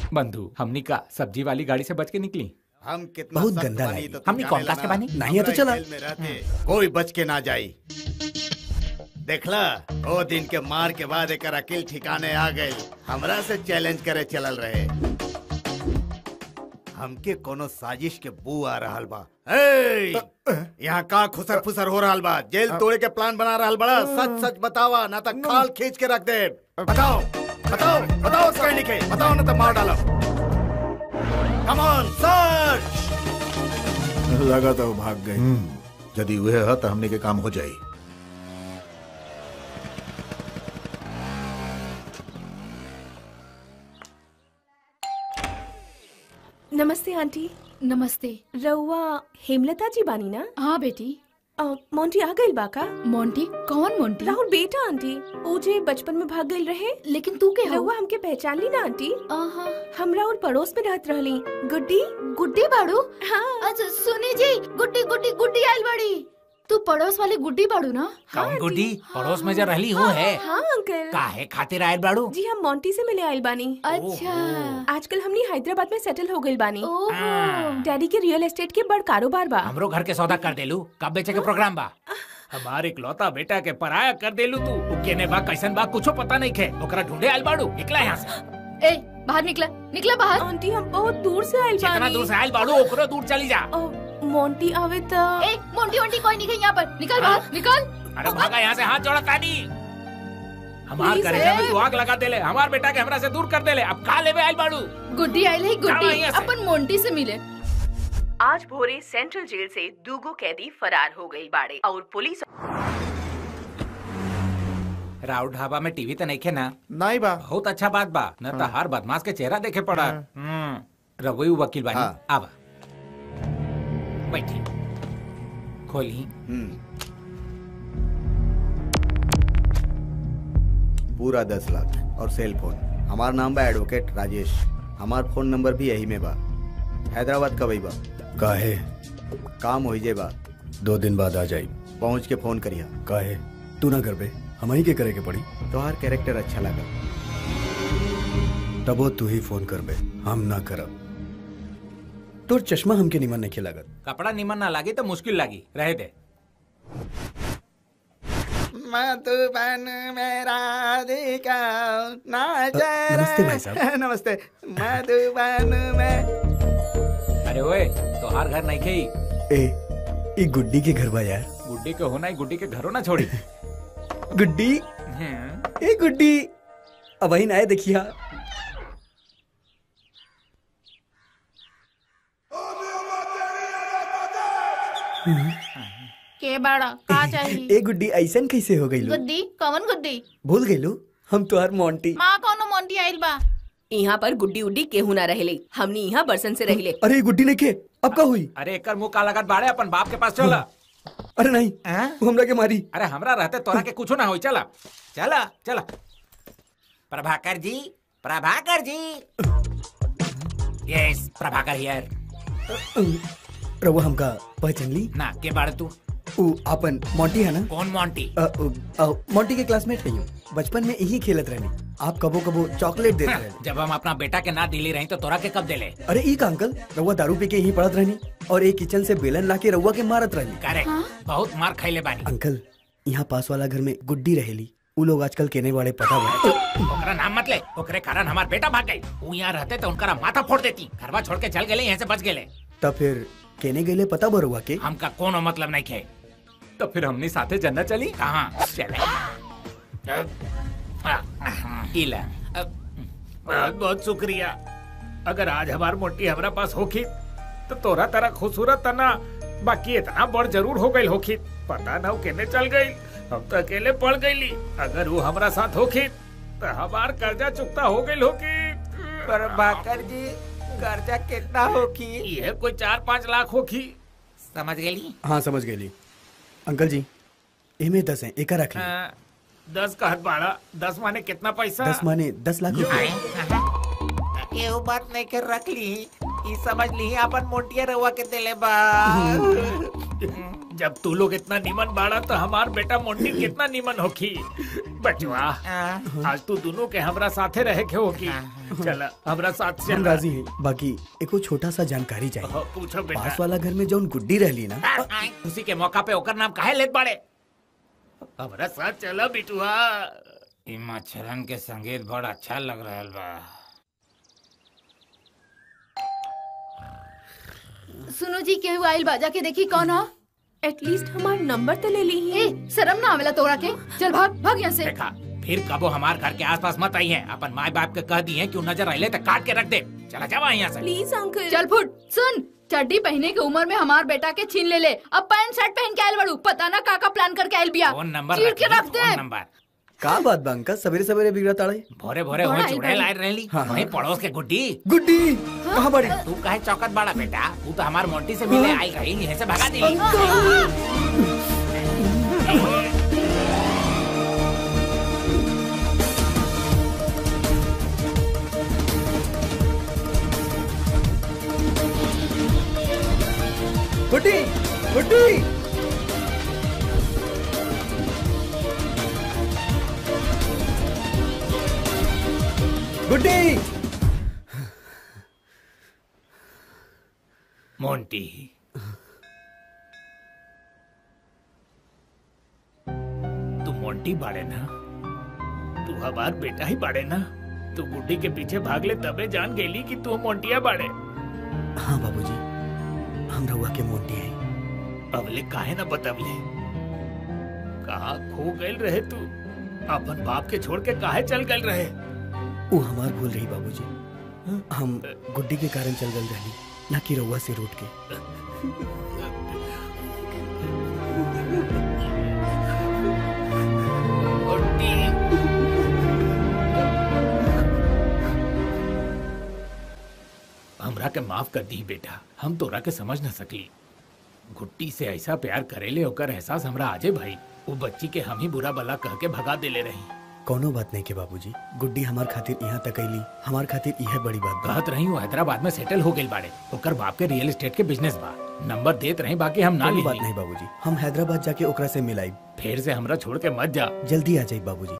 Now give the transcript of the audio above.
बंधु हमनी का सब्जी वाली गाड़ी से बच के निकली हम कितना बहुत सख्त गंदा बानी लगी। तो तू हमनी जाने कौन ला कास्ट के ना। बानी? नहीं है तो चला। जेल में रहते कोई बच के ना जाई देखला ओ दिन के मार के बाद एक अकिल ठिकाने आ गई हमरा से चैलेंज करे चलल रहे हमके कोनो साजिश के बू आ रहल बा ए यहाँ का खुसर फुसर हो रहल बा जेल तोड़े के प्लान बना रहल बड़ा सच सच बतावा ना तो खाल खींच के रख दे बताओ बताओ बताओ कहीं लिखे बताओ ना तो मार डालो कम ऑन सर्च लगा तो भाग गए यदि वह है तो हमने के काम हो जाई नमस्ते आंटी नमस्ते रउआ हेमलता जी बानी ना हाँ बेटी अ, मोंटी आ गइल बाका मोंटी कौन मोंटी राहुल बेटा आंटी ओ जे बचपन में भाग गइल रहे लेकिन तू के हो रउआ हमके पहचान ली ना आंटी आहा हमरा और पड़ोस में रहत रहली गुड्डी गुड्डी बाड़ू हाँ अच्छा सुनी जी गुड्डी गुड्डी गुड्डी आइल बाड़ी तू पड़ोस वाली गुड्डी बाड़ू ना हाँ, कौन आंटी। गुड्डी पड़ोस में जो रहली वो है हाँ अंकल काहे खातिर आयल बाड़ू जी हम मोंटी से मिले आइल बानी अच्छा आजकल हमनी हैदराबाद में सेटल हो गइल बानी ओहो डैडी के रियल एस्टेट के बड़ कारोबार बा हमरो घर के सौदा कर देलू कब बेचे के प्रोग्राम बा हमारे इकलौता बेटा के पराया कर देलू तू उ केने बा कैसन बा कुछो पता नहीं खे ओकरा ढूंढे आयल बाड़ू निकला यहाँ से ए बाहर निकला निकला बाहर आंटी हम बहुत दूर से आइल जितना बानी दूर से आयल बाड़ू ओकरो दूर चली जा अ, मोंटी आवे त ए मोंटी वोंटी कोई नहीं है यहाँ पर निकल बाहर निकल अरे भागा यहाँ से हाथ जोड़ा तानी हमार Please, करेजा में ए। तू आग लगा देले हमार बेटा के हमरा से दूर कर देले अब का लेवे आयल बाड़ू गुड्डी आइल है जाओ गुड्डी यहाँ से। अपन मोंटी से मिले आज भोरे सेंट्रल जेल से दूगो कैदी फरार हो गई बाड़े और पुलिस राव ढाबा में टीवी तो नहीं खे ना नहीं बा बहुत अच्छा बात बा न तो हर बदमाश के चेहरा देखे पड़ा हम्म रवई वकील बानी हाँ। आवा बैठी खोली हम्म। पूरा दस लाख और सेल फोन हमार नाम बा एडवोकेट राजेश हमार फोन नंबर भी यही में बा हैदराबाद कब बा काहे काम हो जे बा दो दिन बाद आ जाई पहुंच के फोन करिया काहे तू ना कर बे हम ही के करे के पड़ी तोहार कैरेक्टर अच्छा लगा तबो तू ही फोन कर बे हम ना करब तोर चश्मा हमके निमन नहीं लागत कपड़ा निमन ना लागी तो मुश्किल लागी रहे दे मधुबन मेरा देखा ना नमस्ते भाई साहब। नमस्ते मधुबन में अरे ओए तो हर घर नहीं खेई ए ई गुड्डी के घर बा यार गुड्डी के होना ही गुड्डी के घरों ना छोड़ी गुड्डी हम्म, ए गुड्डी अब वही आए देखिया के बाड़ा का चाहिए ए गुड्डी ऐसन कैसे हो गई गुड्डी कौन गुड्डी भूल गई हम तुहार मोंटी माँ कौनो मोंटी आइल बा यहाँ पर गुड्डी उड्डी केहू ना रहेले हमनी यहाँ बरसन से रहिले अरे ये गुड्डी नहीं के अब का हुई अरे एकर मुंह का लगत बाड़े अपन बाप के पास चला अरे नहीं हैं? वो हमरा के मारी अरे हमरा रहते तोरा के कुछो ना होई चला चला चला प्रभाकर जी प्रभाकर जी यस प्रभाकर हियर रवा हमका पहचान ली ना के बाड़े तू उ अपन मोंटी है ना कौन मोंटी अ, अ, अ, मोंटी के क्लासमेट है बचपन में यही खेलत रहनी आप कबो कबो चॉकलेट देते हाँ, रहनी जब हम अपना बेटा के ना दिली रही तो तोरा के कब देले अरे ई का अंकल रउआ दारू पी के यहीं पड़त रहनी और एक किचन से बेलन ला के रउआ के मारत रहनी करेक्ट बहुत मार खैले बानी अंकल यहाँ पास वाला घर में गुड्डी रहेली उ लोग आजकल केने वाले पता बा ओकरा नाम मत ले ओकरे कारण हमार बेटा भाग गई वो यहाँ रहते तो उनका माथा फोड़ देती घरवा छोड़ के चल गए यहाँ से बच गए तब फिर केने गईले पता बा रउआ के हमका कोनो मतलब नहीं खे तो फिर हमने साथे जन्नत चली कहाँ चले इला बहुत बहुत शुक्रिया अगर आज हमार मोटी हमारा पास होखी तो तोरा तरह खूबसूरत तना बाकी इतना बड़ जरूर हो गई होखी पता ना वो केने चल गई हम तो अकेले पड़ गईली अगर वो हमारा साथ होखी तो हमार कर्जा चुकता हो गई होखी पर भाकर जी कर्जा कितना होखी ये कोई चार पाँच लाख होखी समझ गई हाँ समझ गईली अंकल जी एमे दस है एक रख ली हाँ, दस का हद बाड़ा दस माने कितना पैसा दस माने दस लाख रुपए ये बात नहीं कर रख ली ई समझ ली अपन मोटिया रवा के दिले बा जब तू लोग इतना निमन बाड़ा तो हमार बेटा मोटी कितना निमन होखी बचवा आज तू दोनों के हमरा साथे रहे के होगी चल हमरा साथ हम चल राजी हैं बाकी एको छोटा सा जानकारी चाहिए हाँ, पूछो बेटा पास वाला घर में जौन गुड्डी रहली ना खुशी के मौका पे ओकर नाम काहे लेत बाड़े हमरा साथ चला बिटुआ ई मच्छरन के संगीत बड़ा अच्छा लग रहल बा सुनो जी केहू आइल बा जाके देखी कौन हो एटलीस्ट हमार नंबर तो ले ली ए शर्म ना आवेला तोरा के चल भाग भाग यहाँ से देखा फिर कबो हमार घर के आसपास मत आई है अपन माँ बाप के कह दी है कि उ नजर आइले तो काट के रख दे चला जावा यहाँ से प्लीज अंकल चल फुट सुन चड्डी पहने के उम्र में हमार बेटा के छीन ले ले अब पैंट शर्ट पहन के आयल बड़ू पता ना का का प्लान करके आयल बिया फोन नंबर चीर रख के ली, रख दे फोन नंबर का बात बा अंकल सवेरे सवेरे बिगड़ा ताड़े भोरे भोरे बड़ा हो आई चुड़ैल बड़ी। आए रहली हाँ, हाँ। वहीं पड़ोस के गुड्डी गुड्डी कहाँ बड़ी तू काहे चौकत बाड़ा बेटा तू तो हमार मोंटी से मिले आई रही यहीं से भगा दी गुड्डी गुड्डी गुड्डी मोंटी तू मोंटी बाड़े ना तू हमार बेटा ही बाड़े ना तू गुड्डी के पीछे भाग ले तबे जान गेली कि तू मोंटिया बाड़े हाँ बाबूजी हम रहुआ के मोटी हैं अबले काहे ना बतवले कहा खो गए रहे तू अपन बाप के छोड़ के काहे चल गए रहे वो हमार भूल रही बाबूजी हम गुड्डी के कारण चल गल रही ना कि रहुआ से रूट के गुड्डी हमरा के माफ कर दी बेटा हम तोरा के समझ न सकली गुट्टी से ऐसा प्यार करेले ओकर एहसास हमरा आजे भाई वो बच्ची के हम ही बुरा भला कह के भगा देले रही कोनो बात नहीं के बाबूजी गुड्डी हमार खातिर यहाँ तक अली हमार खातिर यह बड़ी बात बा कहत रही वो हैदराबाद में सेटल हो गई बाड़े ओकर बाप के रियल एस्टेट के बिजनेस बा नंबर देत रही बाकी हम ना कोनो ली बात नहीं बाबूजी हम हैदराबाद जाके ओकरा से मिलाई फिर से हमरा छोड़ के मत जा जल्दी आ जाई बाबूजी